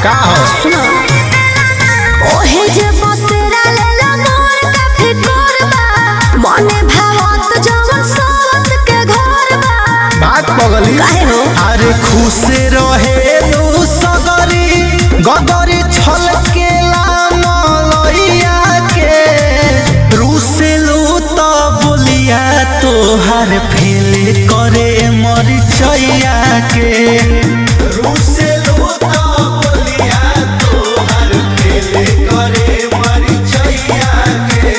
का हो सुनो ओहे जे बसेरा लेला मोर का फिकर बा मने भावत जवन सोत के घर बा बात पगली काहे हो अरे खुश रहे तू सगरी गगरी छल के मलैया के रुसेलू तो बोलिया तोहर फेल करे मरिचैया के रुसेलू तो बोलिया तोहर फेल करे मरिचैया के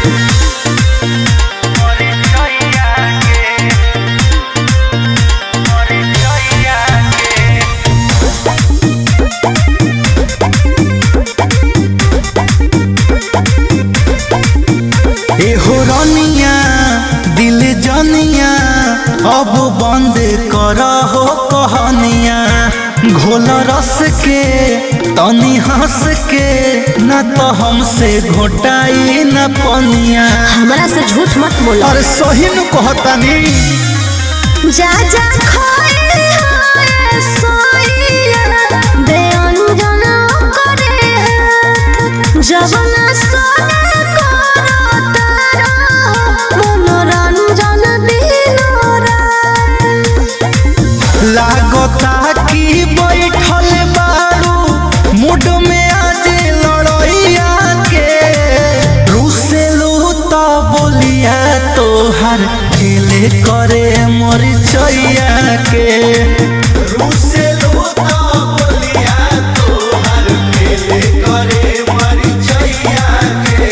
एहो रनिया दिल जनिया अब बंद कर हो कहनिया घोल रस के तनी हंस के न तो हमसे घोटाई न पनिया हमरा से झूठ मत बोलो अरे सही न कहतानी जा जा खोए होए सोइया बेअंजन करे हाथ जवन सोने करो तारा मनोरंजन दिनो रात लागता कि बैठल बारू मुड में आज लड़ैया के रुसेलू तो बोलिया तोहर खेले करे मरिचैया के रुसेलू तो बोलिया तोहर खेले करे मरिचैया के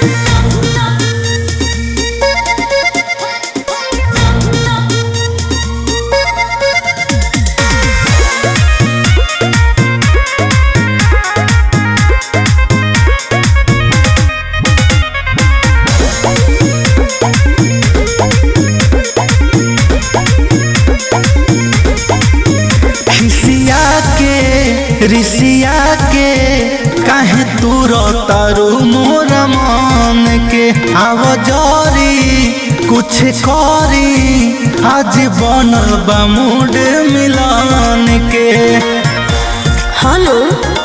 खिसिया के रिसिया के काहे तू तारू मोर मन के आव जरी कुछ करी आज बन मूड मिलन के हेलो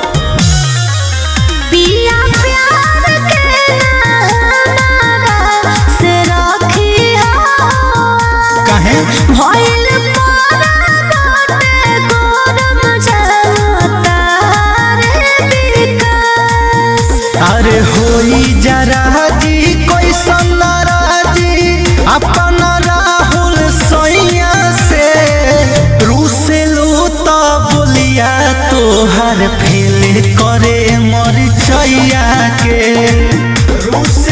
पिया प्यार के नारा से रखी हो काहे भइल पारा बाटे गोरम जनता रे विकास अरे होई जरा जी कोई नाराजी अपन राहुल सैया से रुसेलू तो बोलिया तोहर फेल करे मरिचैया के रुस